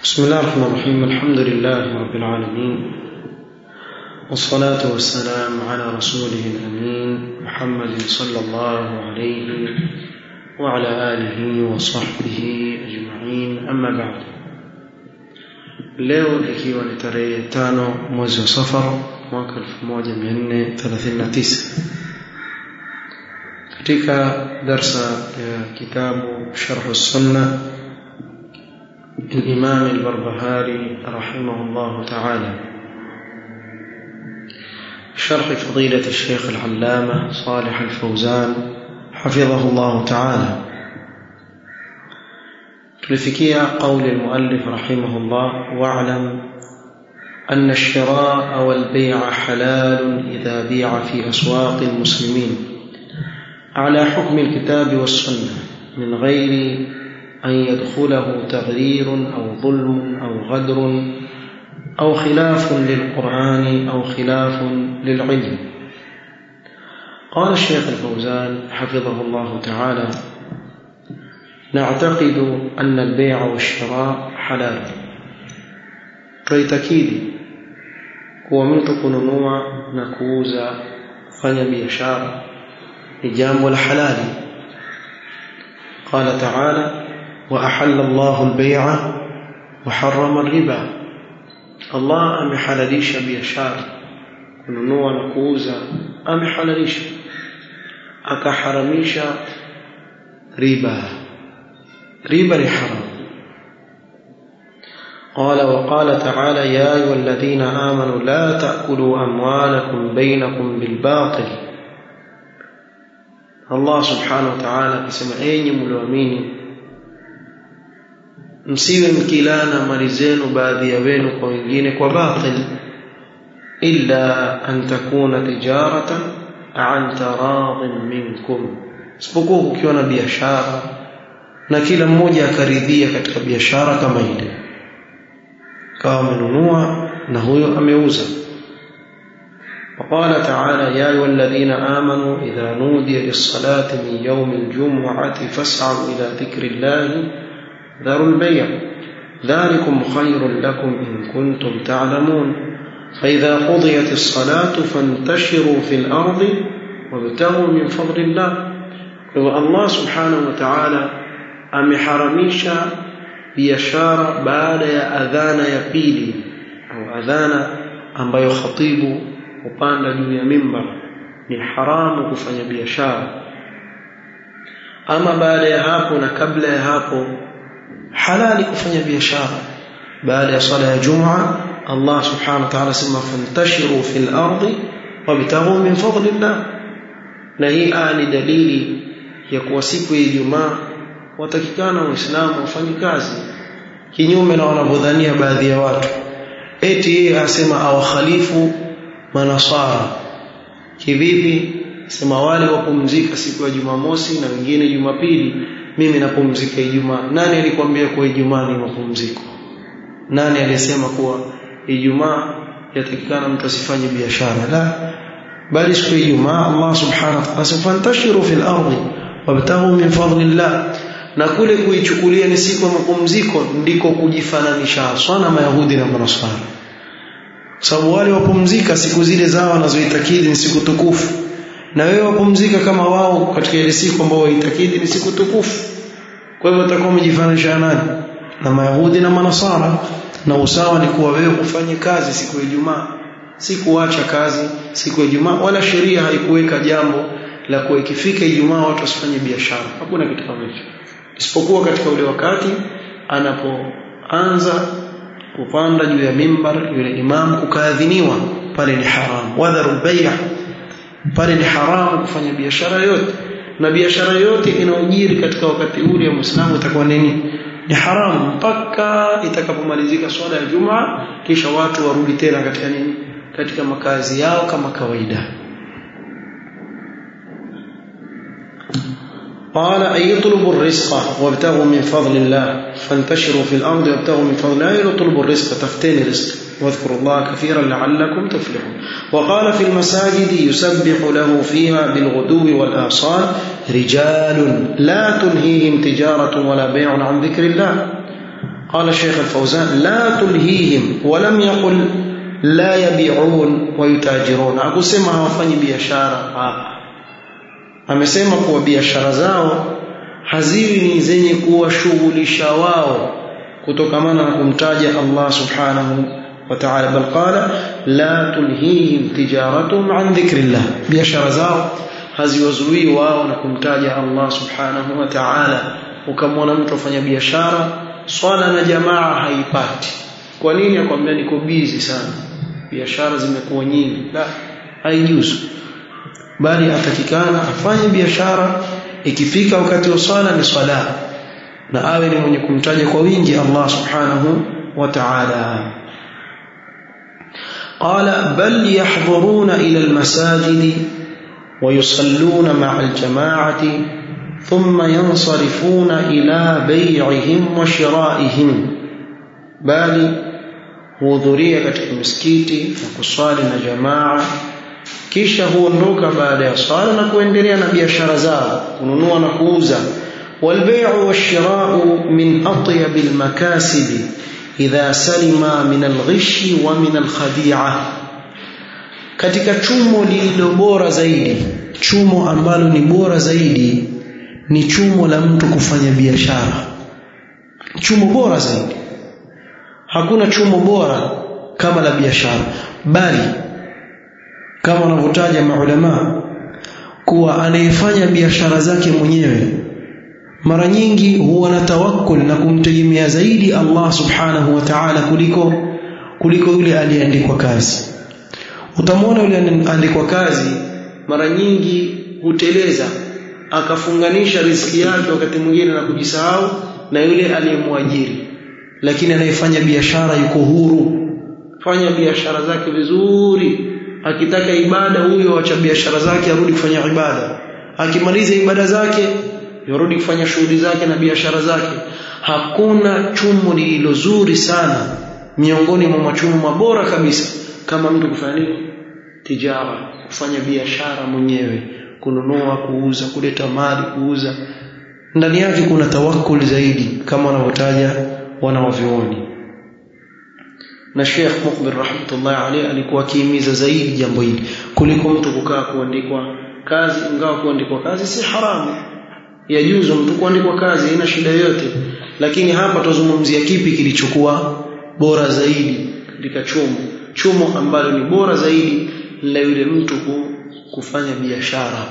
بسم الله الرحمن الرحيم الحمد لله رب العالمين والصلاة والسلام على رسوله الأمين محمد صلى الله عليه وعلى آله وصحبه أجمعين أما بعد leo ikiwa ni tarehe tano mwezi wa safar mwaka 1439 katika darsa ya kitabu sharh sunna الإمام البربهاري رحمه الله تعالى شرح فضيلة الشيخ العلامة صالح الفوزان حفظه الله تعالى تلفكية قول المؤلف رحمه الله واعلم أن الشراء والبيع حلال إذا بيع في أسواق المسلمين على حكم الكتاب والسنة من غير أن يدخله تغرير أو ظلم أو غدر أو خلاف للقرآن أو خلاف للعلم قال الشيخ الفوزان حفظه الله تعالى نعتقد أن البيع والشراء حلال tuitakidi kuwa mtu kununua na kuuza kufanya biashara ni jambo la halali قال تعالى وأحل الله البيع وحرم الربا الله amehalalisha biashara kununua na kuuza amehalalisha akaharamisha riba riba ni haram قال وقال تعالى يا أيها الذين آمنوا لا تأكلوا أموالكم بينكم بالباطل الله سبحانه وتعالى كسم أين ملومين msiwe mkilana mali zenu baadhi ya wenu kwa wengine kwa batil illa an takuna tijaratan an taradhin minkum isipokuwa kukiwa na biashara na kila mmoja akaridhia katika biashara kama ile kawa amenunua na huyo ameuza وقال تعالى يا أيها الذين آمنوا إذا نودي للصلاة من يوم الجمعة فاسعوا إلى ذكر الله ذروا البيع ذلكم خير لكم إن كنتم تعلمون فإذا قضيت الصلاة فانتشروا في الأرض وابتغوا من فضل الله الله سبحانه وتعالى ameharamisha biashara baada ya adhana ya pili au adhana ambayo khatibu hupanda juu ya mimbar ni haramu kufanya biashara ama baada ya hapo na kabla ya hapo halali kufanya biashara baada ya sala ya jumaa Allah subhanahu wa ta'ala sema fantashiru fil ardi wabtaghu min fadlillah na hii ni dalili ya kuwa siku ya Ijumaa watakikana waislamu wafanye kazi kinyume na wanavyodhania baadhi ya watu eti yeye asema awakhalifu manasara kivipi sema wale wapumzika siku ya Jumamosi na wengine Jumapili mimi napumzika Ijumaa. Nani alikwambia kuwa Ijumaa ni mapumziko? Nani alisema kuwa Ijumaa yatakikana mtu asifanye biashara? La, bali siku ya Ijumaa Allah subhanahu wa ta'ala fantashiru fil ardi wabtaghu min fadlillah, na kule kuichukulia ni siku ya mapumziko ndiko kujifananisha haswa na Mayahudi na Manasara, sababu wale wapumzika siku zile zao wanazoitakidi ni siku tukufu na wewe wapumzika kama wao katika ile siku ambao waitakidi ni siku tukufu kwa hivyo utakuwa umejifananisha nani na mayahudi na manasara na usawa ni kuwa wewe ufanye kazi siku ya Ijumaa si kuacha kazi siku ya Ijumaa wala sheria haikuweka jambo la kuwa ikifika Ijumaa watu wasifanye biashara hakuna kitu kama hicho isipokuwa katika ule wakati anapoanza kupanda juu ya mimbar yule imam kukaadhiniwa pale ni haram wadharu bay'a pale ni haramu kufanya biashara yote na biashara yote inayojiri katika wakati ule wa Muislamu itakuwa nini ni haramu mpaka itakapomalizika swala ya Jumaa kisha watu warudi tena katika nini katika makazi yao kama kawaida قال أي يطلبوا الرزق وابتغوا من فضل الله فانتشروا في الأرض وابتغوا من فضل الله يطلبوا الرزق تفتين رزق واذكروا الله كثيرا لعلكم تفلحون وقال في المساجد يسبح له فيها بالغدو والآصال رجال لا تلهيهم تجارة ولا بيع عن ذكر الله قال الشيخ الفوزان لا تلهيهم ولم يقل لا يبيعون ويتاجرون akusema hawafanyi biashara amesema kuwa biashara zao haziwi ni zenye kuwashughulisha wao kutokamana na kumtaja Allah subhanahu wa ta'ala bal qala la tulhihim tijaratuhum an dhikrillah biashara zao haziwazuii wao na kumtaja Allah subhanahu wa ta'ala ukamwona mtu afanya biashara swala na jamaa haipati kwa nini akwambia niko busy sana biashara zimekuwa nyingi la haijuzu bali atakikana afanye biashara ikifika wakati wa swala ni swala na awe ni mwenye kumtaja kwa wingi Allah subhanahu wa ta'ala قال بل يحضرون إلى المساجد ويصلون مع الجماعة ثم ينصرفون إلى بيعهم وشرائهم بل huhudhuria katika misikiti na kuswali na jamaa kisha huondoka baada ya swala na kuendelea na biashara zao kununua na kuuza والبيع والشراء من أطيب المكاسب إذا سلم من الغش ومن الخديعة katika chumo lililo bora zaidi chumo ambalo ni bora zaidi ni chumo la mtu kufanya biashara chumo bora zaidi hakuna chumo bora kama la biashara bali kama wanavyotaja maulama kuwa anayefanya biashara zake mwenyewe mara nyingi huwa na tawakkul na kumtegemea zaidi Allah subhanahu wa ta'ala kuliko kuliko yule aliyeandikwa kazi utamwona yule aliyeandikwa kazi mara nyingi huteleza akafunganisha riziki yake wakati mwingine na kujisahau na yule aliyemwajiri lakini anayefanya biashara yuko huru fanya biashara zake vizuri akitaka ibada huyo acha biashara zake arudi kufanya ibada akimaliza ibada zake yarudi kufanya shughuli zake na biashara zake hakuna chumo lililo zuri sana miongoni mwa machumo mabora kabisa kama mtu kufanya nini tijara kufanya biashara mwenyewe kununua kuuza kuleta mali kuuza ndani yake kuna tawakkul zaidi kama wanavyotaja wanawavyuoni na Sheikh Mukbir rahmatullahi alayhi alikuwa akihimiza zaidi jambo hili kuliko mtu kukaa kuandikwa kazi ingawa kuandikwa kazi si haramu yajuzu mtu kuandikwa kazi haina shida yoyote lakini hapa tuzungumzia kipi kilichokuwa bora zaidi katika chumo chumo ambalo ni bora zaidi la yule mtu kufanya biashara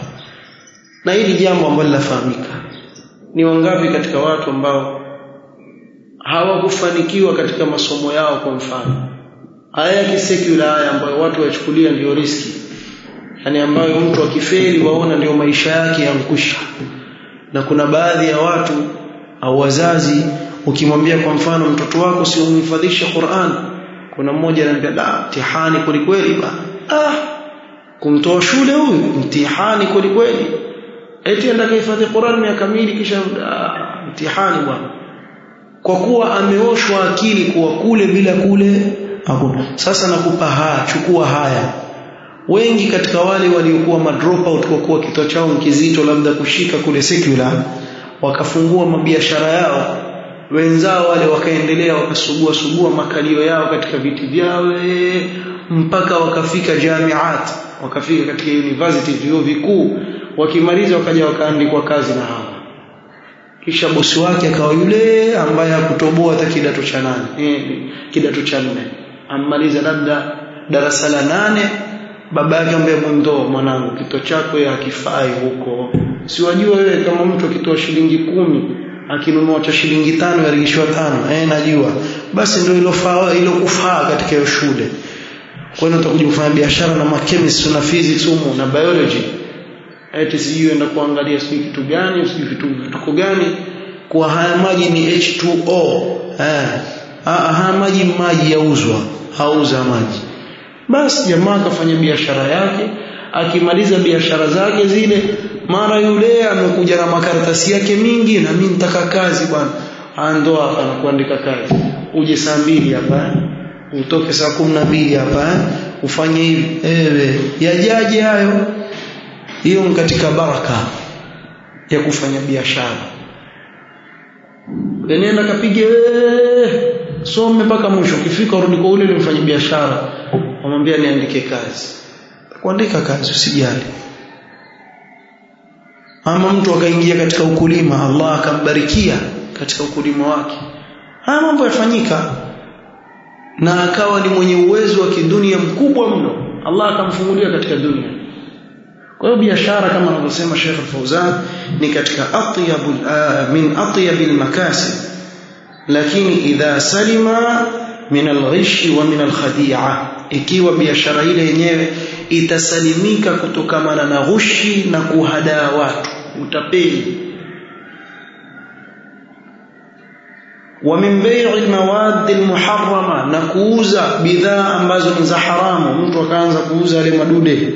na hili jambo ambalo linafahamika ni wangapi katika watu ambao hawakufanikiwa katika masomo yao kwa mfano haya ya kisekula haya ambayo watu wachukulia ndiyo riski yani ambayo mtu akifeli waona ndio maisha yake yankwisha na kuna baadhi ya watu au wazazi ukimwambia kwa mfano mtoto wako si umhifadhishe Qur'an kuna mmoja anambia la mtihani kweli ba ah kumtoa shule huyu mtihani kweli eti enda kuhifadhi Qur'an miaka miwili kisha ah, mtihani bwana kwa kuwa ameoshwa akili kuwa kule bila kule hakuna sasa nakupa haya chukua haya wengi katika wale waliokuwa madrop out kwa kuwa kichwa chao kizito labda kushika kule secular wakafungua mabiashara yao wenzao wale wakaendelea wakasugua sugua makalio yao katika viti vyao mpaka wakafika jamiat wakafika katika university vyuo vikuu wakimaliza wakaja wakaandikwa kazi na hawa kisha bosi wake akawa yule ambaye hakutoboa hata kidato cha nane eh, kidato cha nne ammaliza labda darasa la nane baba yake ambaye mwendo mwanangu kito chako hakifai huko si wajua wewe kama mtu akitoa shilingi kumi akinunua cha shilingi tano yarigishwa tano eh najua basi ndio ilofaa ilokufaa katika hiyo shule kwa hiyo utakuja kufanya biashara na chemistry na physics humo na biology eti sijui enda kuangalia sijui kitu gani sijui vitu vituko gani kwa haya maji ni H2O eh haya maji maji yauzwa hauza maji basi jamaa akafanya biashara yake akimaliza biashara zake zile mara yule amekuja na makaratasi yake mingi na mimi nitaka kazi bwana ando hapa na kuandika kazi uje saa mbili hapa utoke saa kumi na mbili hapa ufanye hivi ewe yajaje hayo hiyo ni katika baraka ya kufanya biashara nenda kapige some mpaka mwisho ukifika urudi kwa ule mfanya biashara wamwambia niandike kazi kuandika kazi usijali ama mtu akaingia katika ukulima Allah akambarikia katika ukulima wake haya mambo yafanyika na akawa ni mwenye uwezo wa kidunia mkubwa mno Allah akamfungulia katika dunia kwa hiyo biashara kama anavyosema Sheikh Fauzan ni katika atyabul min atyabil makasib lakini idha salima min alghish wa min alkhadi'a ikiwa biashara ile yenyewe itasalimika kutokamana na ghushi na kuhadaa watu utapeli wa min bai'i almawad almuharrama na kuuza bidhaa ambazo ni za haramu mtu akaanza kuuza yale madude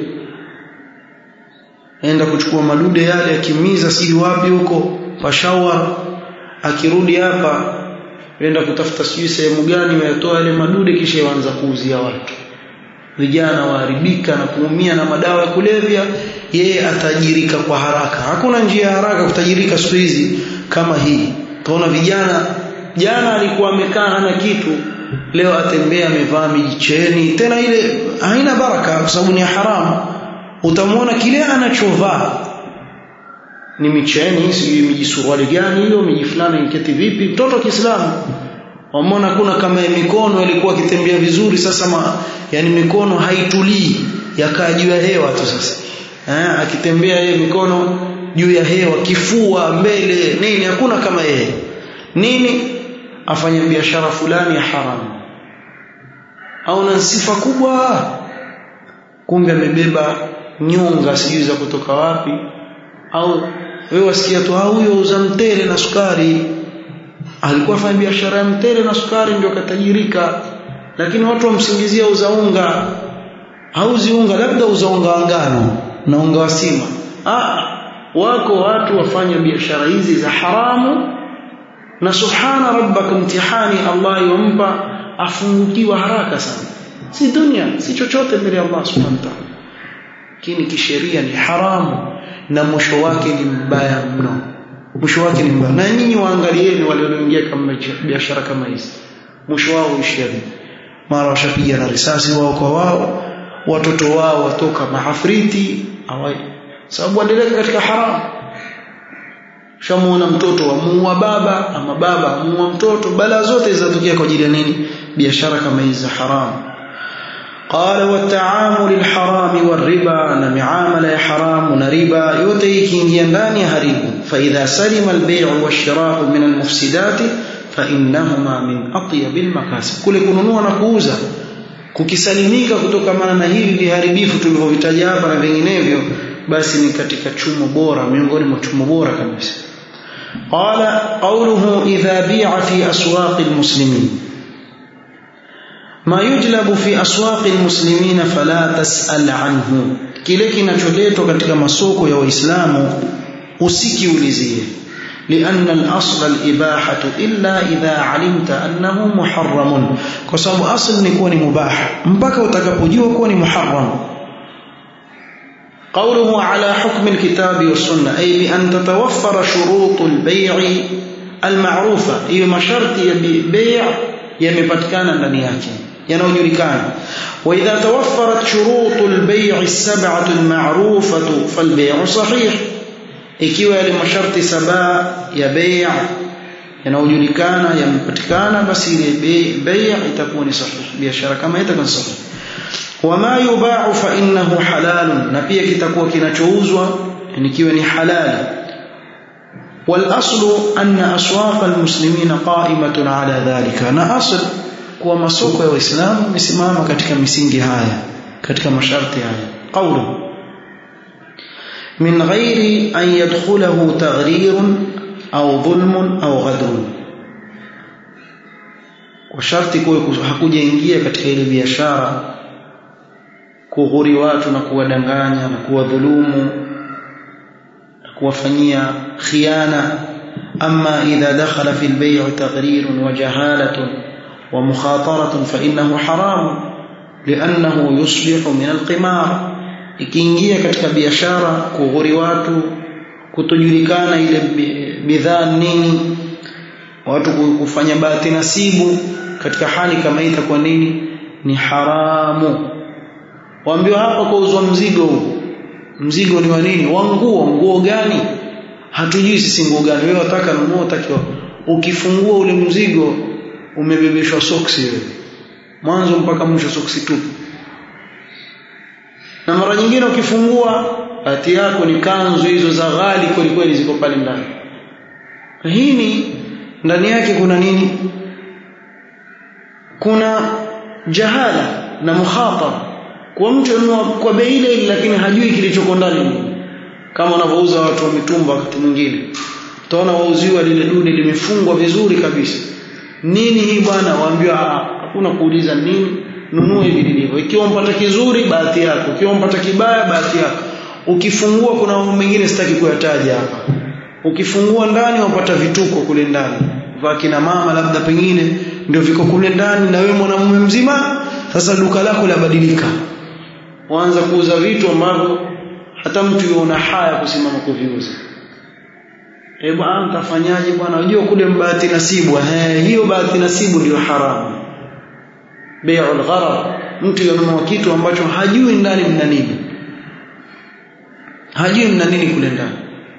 enda kuchukua madude yale akimiza si wapi huko pashawar akirudi hapa enda kutafuta sijui sehemu gani wayatoa yale madude kisha yaanza kuuzia watu vijana waharibika na kuumia na madawa ya kulevya yeye atajirika kwa haraka hakuna njia ya haraka kutajirika siku hizi kama hii tunaona vijana jana alikuwa amekaa hana kitu leo atembea amevaa mijicheni tena ile haina baraka kwa sababu ni haramu utamwona kile anachovaa ni micheni sijui mijisuruali gani hiyo miji fulani iketi vipi mtoto wa Kiislamu wamona kuna kama mikono ilikuwa akitembea vizuri sasa ma, yani mikono haitulii yakaa juu ya hewa tu sasa eh, akitembea yeye mikono juu ya hewa kifua mbele nini hakuna kama yeye nini afanye biashara fulani ya haramu au na sifa kubwa kumbe amebeba nyonga sijui za kutoka wapi au wewe wasikia tu huyo uza mtele na sukari alikuwa afanya biashara ya mtele na sukari ndio akatajirika lakini watu wamsingizia uza unga hauzi unga labda uza unga wa ngano na unga wa sima ah wako watu wafanya biashara hizi za haramu na subhana rabbaka mtihani Allah yompa afungukiwa haraka sana si dunia si chochote mbele ya Allah subhanahu wa ta'ala lakini kisheria ni haramu na mwisho wake ni mbaya mno mwisho wake ni mbaya na nyinyi waangalieni wale walioingia kama biashara kama hizi mwisho wao uishia vipi mara washapiga na risasi wao kwa wao watoto wao watoka mahafriti awai sababu waendelea katika haramu shamuona mtoto amuua baba ama baba amuua mtoto bala zote zinatokea kwa ajili ya nini biashara kama hizi za haramu قال والتعامل الحرام والربا na miamala ya haramu na riba yote ikiingia ndani ya haribu فاذا سلم البيع والشراء من المفسدات فانهما من اطيب المكاسب kule kununua na kuuza kukisalimika kutokamana na hivi viharibifu tulivyovitaja hapa na vinginevyo basi ni katika chumo bora miongoni mwa chumo bora kabisa قال قوله إذا بيع في أسواق المسلمين ما يجلب في أسواق المسلمين فلا تسأل عنه kile kinacholetwa katika masoko ya waislamu usikiulizie لأن الأصل الإباحة إلا إذا علمت أنه محرم kwa sababu asl ni kuwa ni mubah mpaka utakapojua kuwa ni muharram قوله على حكم الكتاب والسنة أي بأن تتوفر شروط البيع المعروفة هي مشرط بيع يمبتكان ndani yake yanayojulikana وإذا توفرت شروط البيع السبعة المعروفة فالبيع صحيح ikiwa yale masharti saba ya bei' yanayojulikana yamepatikana basi ile bei' itakuwa ni sahihi biashara kama itakuwa sahihi wama yuba'u fa innahu halal na pia kitakuwa kinachouzwa nikiwa ni halali والاصل ان اسواق المسلمين قائمه على ذلك na asl kuwa masoko ya waislamu misimama katika misingi haya katika masharti haya qawlu من غير أن يدخله تغرير أو ظلم أو غدر وشرط hakuja ingia katika ile biashara kughuri watu na kuwadanganya na kuwadhulumu na kuwafanyia khiana أما إذا دخل في البيع تغرير وجهالة ومخاطرة فإنه حرام لأنه يصبح من القمار ikiingia katika biashara kughuri watu kutojulikana ile bidhaa nini watu kufanya bahati nasibu katika hali kama hii itakuwa nini ni haramu waambiwa hapa kuuzwa mzigo huu mzigo ni wa nini wa nguo nguo gani hatujui sisi nguo gani wewe wataka nunua utakiwa ukifungua ule mzigo umebebeshwa soksi wewe mwanzo mpaka mwisho soksi tu na mara nyingine ukifungua hati yako ni kanzu hizo za ghali kweli kweli ziko pale ndani hii ni ndani yake kuna nini kuna jahala na mukhatara kwa mtu anunua kwa bei ile lakini hajui kilichoko ndani kama wanavyouza watu wa mitumba wakati mwingine utaona wauziwa lile dude limefungwa vizuri kabisa nini hii bwana waambiwa hakuna kuuliza nini nunue hivi lilivyo ikiwa mpata kizuri bahati yako ikiwa mpata kibaya bahati yako ukifungua kuna mambo mengine sitaki kuyataja hapa ukifungua ndani wapata vituko kule ndani vaa kina mama labda pengine ndio viko kule ndani na wewe mwanamume mzima sasa duka lako labadilika waanza kuuza vitu ambavyo hata mtu yuona haya kusimama kuviuza eh bwana mtafanyaje bwana unajua kule bahati nasibu eh hiyo bahati nasibu ndio haramu bai'ul gharar mtu yanunua kitu ambacho hajui ndani mna nini hajui mna nini kule ndani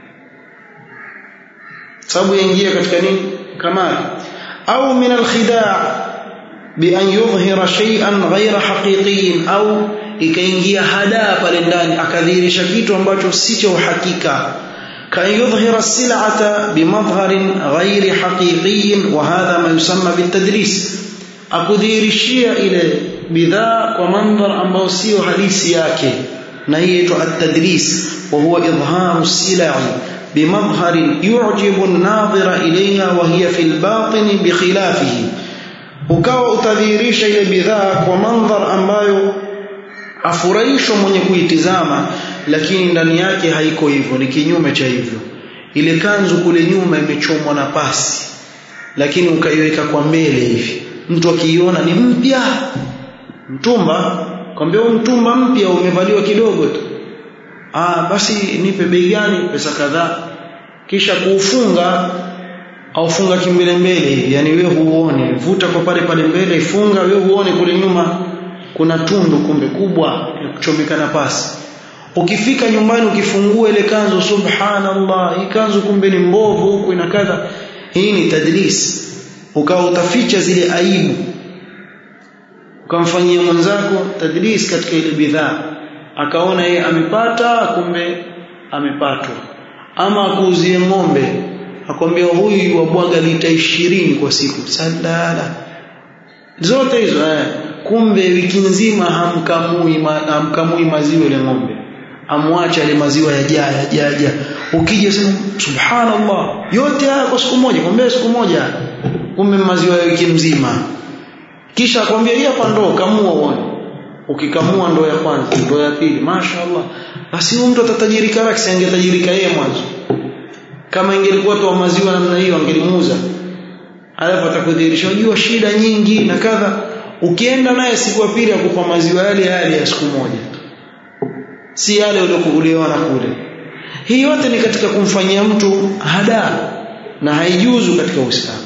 sababu yaingia katika nini kamali au min alkhidaa bi an yudhhira shay'an ghayra haqiqiyin au ikaingia hadaa pale ndani akadhihirisha kitu ambacho si cha uhakika kan yudhhira sil'ata bimadhharin ghayri haqiqiyin wa hadha ma yusamma bitadris akudhihirishia ile bidhaa kwa mandhar ambao sio halisi yake na hii inaitwa at-tadris wa huwa idharu silai بمظهر يعجب الناظر إليها وهي في الباطن بخلافه ukawa utadhihirisha ile bidhaa kwa mandhar ambayo afurahishwa mwenye kuitizama lakini ndani yake haiko hivyo ni kinyume cha hivyo ile kanzu kule nyuma imechomwa na pasi lakini ukaiweka kwa mbele hivi mtu akiiona ni mpya mtumba kwambia mtumba mpya umevaliwa kidogo tu ah basi nipe bei gani pesa kadhaa kisha kuufunga au funga kimbele mbele yani wewe huone vuta kwa pale pale mbele ifunga wewe huone kule nyuma kuna tundu kumbe kubwa ya kuchomeka na pasi ukifika nyumbani ukifungua ile kanzu subhanallah hii kanzu kumbe ni mbovu huku ina kadha hii ni tadlis ukawa utaficha zile aibu ukamfanyia mwenzako tadlis katika ile bidhaa akaona yeye amepata kumbe amepatwa ama akuuzie ng'ombe akwambia huyu wabwaga lita ishirini kwa siku sadala zote hizo eh. kumbe wiki nzima hamkamui ma, hamkamui maziwa ile ng'ombe amwacha ile maziwa yajaa yajaja ukija sema subhanallah yote haya kwa siku moja kwambia siku moja kumbe maziwa ya wiki mzima kisha akwambia hii hapa ndoo kamua uone ukikamua ndoo ya kwanza ndoo ya pili mashaallah basi huyu mtu atatajirika raki angetajirika yeye mwanzo kama ingelikuwa tu maziwa namna hiyo angelimuuza alafu atakudhihirisha unajua shida nyingi na kadha ukienda naye siku ya pili akupa maziwa yale yale ya siku moja si yale uliokuuliwa na kule hii yote ni katika kumfanyia mtu hada na haijuzu katika Uislamu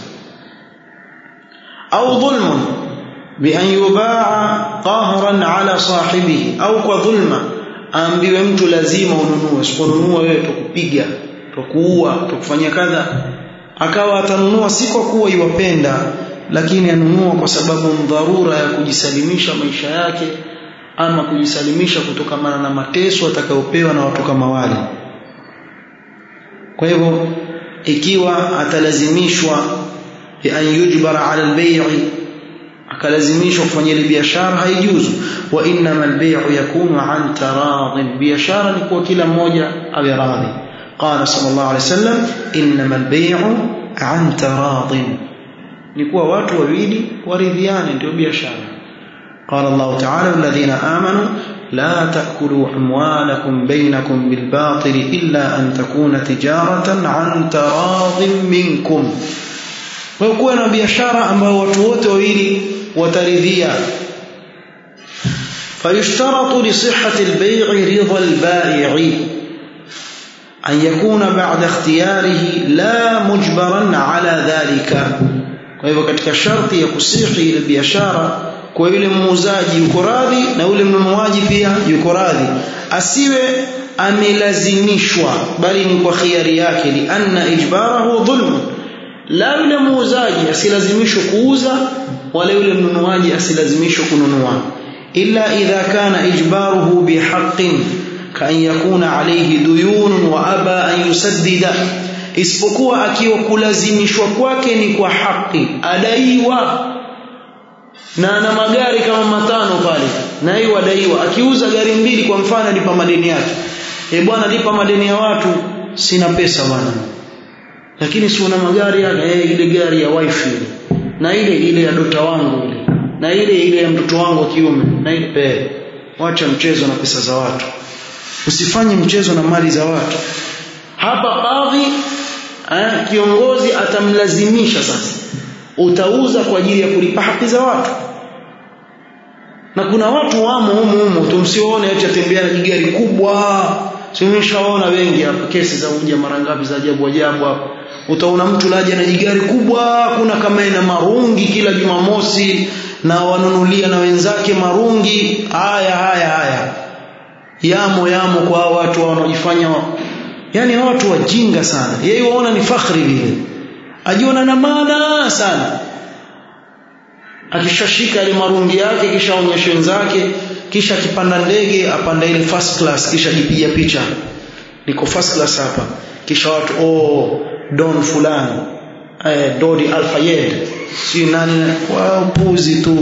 au dhulmun بأن يباع قهرا على صاحبه au kwa dhulma aambiwe mtu lazima ununue usiponunua wewe tukupiga tukuua tukufanyia kadha akawa atanunua si kwa kuwa iwapenda lakini anunua kwa sababu dharura ya kujisalimisha maisha yake ama kujisalimisha kutokamana na mateso atakayopewa na watu kama wale kwa hivyo ikiwa atalazimishwa bi an yujbara ala albay'i akalazimishwa kufanya ile biashara haijuzu wa innama albay'u yakunu an taradin biashara ni kwa kila mmoja awe radhi qala sallallahu alayhi wasallam innama albay'u an taradin ni kuwa watu wawili waridhiane ndio biashara قال الله تعالى الذين آمنوا لا تأكلوا أموالكم بينكم بالباطل إلا أن تكون تجارة عن تراض منكم ويكون biashara ambao watu wote wawili wataridhia فيشترط لصحة البيع رضا البائع an yakuna ba'da ikhtiyarihi la mujbaran ala dhalika kwa hivyo katika sharti ya kusihi ile biashara kwa yule muuzaji yuko radhi na yule mnunuaji pia yuko radhi asiwe amelazimishwa bali ni kwa khiari yake li anna ijbarahu dhulm la yule muuzaji asilazimishwe kuuza wala yule mnunuaji asilazimishwe kununua illa idha kana ijbaruhu bihaqqin kan yakuna alayhi duyun wa aba an yusaddida isipokuwa akiwa kulazimishwa kwake ni kwa haki adaiwa na ana magari kama matano pale na hiyo adaiwa akiuza gari mbili kwa mfano lipa madeni yake eh bwana lipa madeni ya watu sina pesa bwana lakini si una magari yake eh ile gari ya wife ile na ile ile ya dota wangu ile na ile ile ya mtoto wangu wa kiume na ile eh wacha mchezo na pesa za watu usifanye mchezo na mali za watu hapa kadhi eh, kiongozi atamlazimisha sasa utauza kwa ajili ya kulipa haki za watu na kuna watu wamo humu humu tumsione eti atembea na gari kubwa simeshaona wengi hapa kesi za uja mara ngapi za ajabu ajabu hapa utaona mtu laja na jigari kubwa kuna kama ina marungi kila Jumamosi na wanunulia na wenzake marungi haya haya haya yamo yamo kwa watu wanaojifanya yani watu wajinga sana yeye waona ni fakhri vile ajiona na maana sana akishashika ile marungi yake kisha onyesha wenzake kisha akipanda ndege apanda ile first class kisha jipiga picha niko first class hapa kisha watu oh don fulani eh dodi alfayed si nani kwa puzi tu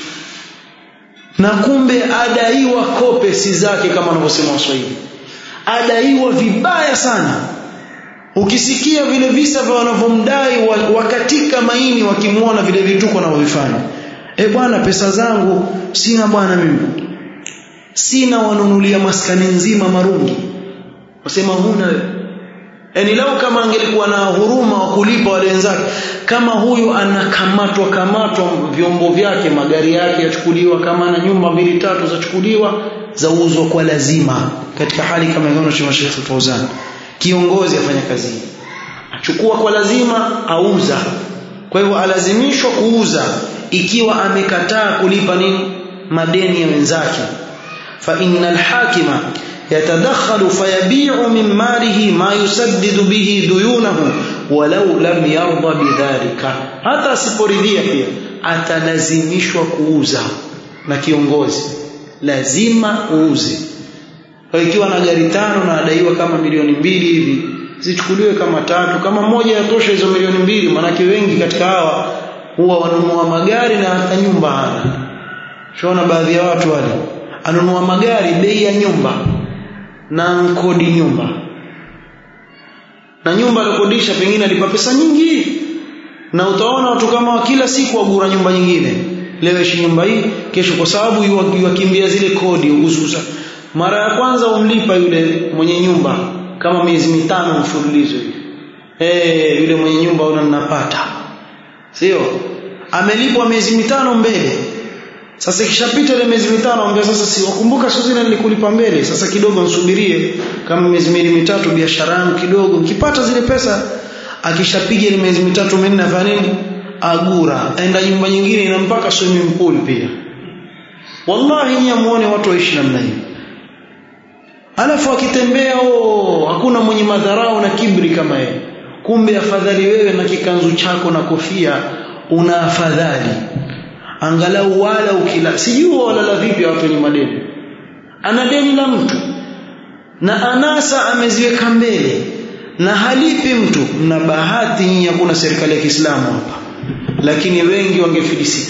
na kumbe adaiwa kope si zake kama wanavyosema Waswahili adaiwa vibaya sana ukisikia vile visa vya wanavyomdai wakatika maini wakimwona vile vituko wanavyofanya e bwana pesa zangu sina bwana mimi sina wanunulia maskani nzima marungi wasema huna yani lau kama angelikuwa na huruma wa kulipa wale wenzake kama huyu anakamatwa kamatwa vyombo vyake magari yake yachukuliwa kama na nyumba mbili tatu zachukuliwa zauzwa kwa lazima katika hali kama hiyo cha Sheikh Fauzan kiongozi afanya kazi achukua kwa lazima auza kwa hivyo alazimishwa kuuza ikiwa amekataa kulipa nini madeni ya wenzake fa innal hakima يتدخل فيبيع من ماله ما يسدد به ديونه ولو لم يرضى بذلك hata asiporidhia pia atalazimishwa kuuza na kiongozi lazima uuze kwa ikiwa na gari tano na adaiwa kama milioni mbili hivi zichukuliwe kama tatu kama moja yatosha hizo milioni mbili manake wengi katika hawa huwa wanunua magari na hata nyumba hana shona baadhi ya watu wale anunua magari bei ya nyumba na nkodi nyumba na nyumba alikodisha pengine alipa pesa nyingi na utaona watu kama kila siku wagura nyumba nyingine leo ishi nyumba hii kesho kwa sababu yuwakimbia zile kodi ugususa mara ya kwanza umlipa yule mwenye nyumba kama miezi mitano mfululizo hivi eh yule mwenye nyumba una ninapata sio amelipwa miezi mitano mbele sasa ikishapita ile miezi mitano ambia sasa si wakumbuka siku zile nilikulipa mbele sasa kidogo nsubirie kama miezi miwili mitatu biashara yangu kidogo nikipata zile pesa akishapiga ile miezi mitatu minne afanya nini agura aenda nyumba nyingine ina mpaka swimming pool pia wallahi nyinyi muone watu waishi namna hiyo alafu akitembea oh hakuna mwenye madharau na kibri kama yeye kumbe afadhali wewe na kikanzu chako na kofia una afadhali angalau wala ukila sijui walala vipi watu wenye madeni ana deni la mtu na anasa ameziweka mbele na halipi mtu mna bahati nyinyi hakuna serikali ya Kiislamu hapa lakini wengi wangefilisika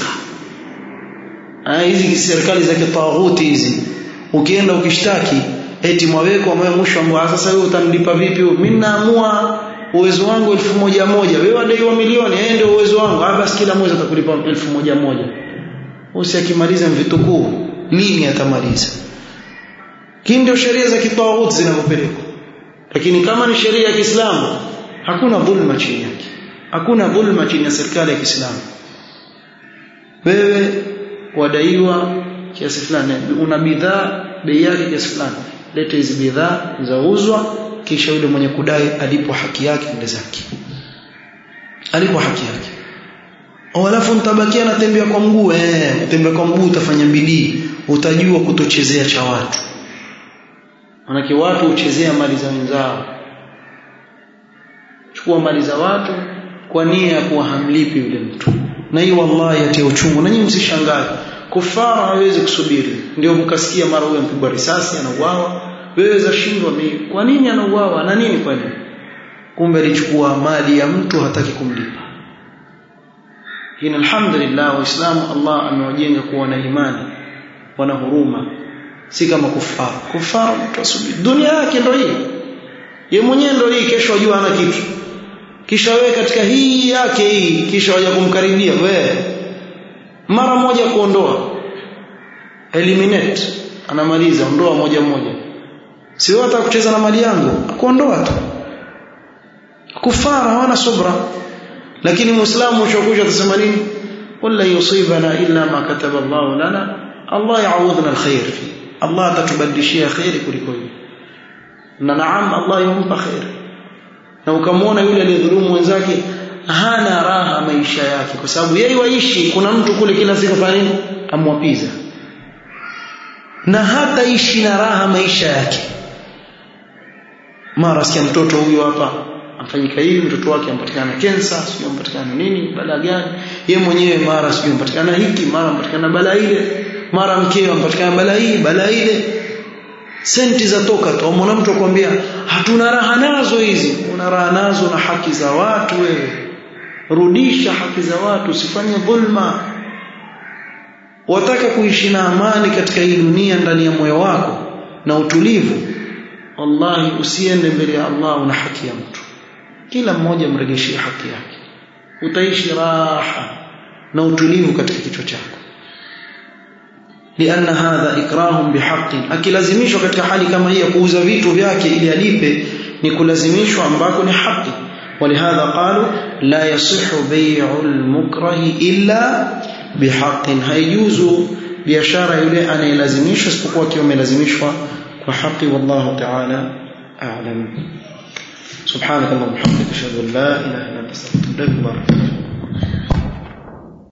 hizi serikali za kitaghuti hizi ukienda ukishtaki eti mwaweko mwe mwisho ambao sasa wewe utamlipa vipi mimi naamua uwezo wangu elfu moja moja wewe adaiwa milioni yeye ndio uwezo wangu ah basi kila mwezi atakulipa elfu moja moja usiakimaliza vitukuu lini atamaliza hii ndio sheria za kitawuti zinavyopelekwa lakini kama ni sheria ya Kiislamu hakuna dhulma chini yake hakuna dhulma chini ya serikali ya Kiislamu wewe wadaiwa kiasi fulani una bidhaa bei yake kiasi fulani leta hizi bidhaa zauzwa kisha yule mwenye kudai alipo haki yake mbele zake alipo haki yake alafu mtabakia natembea kwa mguu eh utembea kwa mguu utafanya bidii utajua kutochezea cha watu manake watu huchezea mali za wenzao chukua mali za watu kwa nia ya kuwa hamlipi yule mtu na hii wallahi yatia uchungu na nyinyi msishangae kufara hawezi kusubiri ndio mkasikia mara huyo mpigwa risasi anauawa wewe zashindwa kwa nini anauawa na nini kwa nini kumbe alichukua mali ya mtu hataki kumlipa hii alhamdulillah waislamu Allah amewajenga kuwa na imani wana huruma si kama kufara kufara mtu asubiri dunia yake ndio hii yeye mwenyewe ndio hii kesho ajua ana kitu kisha wewe katika hii yake hii kisha waje kumkaribia wewe mara moja kuondoa eliminate anamaliza ondoa moja moja sio hata kucheza na mali yangu kuondoa tu kufara hawana subra lakini muislamu ushokusha atasema nini wala yusibana illa ma kataba Allah lana Allah yaudhna alkhair fi Allah atatubadilishia khairi kuliko hiyo na naam Allah yumpa khairi na ukamwona yule aliyedhulumu wenzake hana raha maisha yake kwa sababu yeye waishi kuna mtu kule kila siku fanya nini amwapiza na hata ishi na raha maisha yake mara sikia mtoto huyo hapa afanyika hivi mtoto wake ampatikana kensa sio ampatikana nini balaa gani yeye mwenyewe mara sio ampatikana hiki mara ampatikana balaa ile mara mkeo ampatikana balaa hii balaa ile senti za toka tu mwana mtu akwambia hatuna raha nazo hizi una raha nazo na haki za watu wewe rudisha haki za watu usifanye dhulma wataka kuishi na amani katika hii dunia ndani ya moyo wako na utulivu wallahi usiende mbele ya Allah una haki ya mtu kila mmoja mregeshie haki yake utaishi raha na utulivu katika kichwa chako lianna hadha ikrahum bihaqqin akilazimishwa katika hali kama hii ya kuuza vitu vyake ili alipe ni kulazimishwa ambako ni haki ولهذا قالوا لا يصح بيع المكره إلا بحق هيجوز biashara yule anayelazimishwa isipokuwa akiwa amelazimishwa kwa haki wallahu ta'ala a'lam subhanakallahumma wa bihamdika ashhadu an la ilaha illa anta astaghfiruka wa atubu ilaik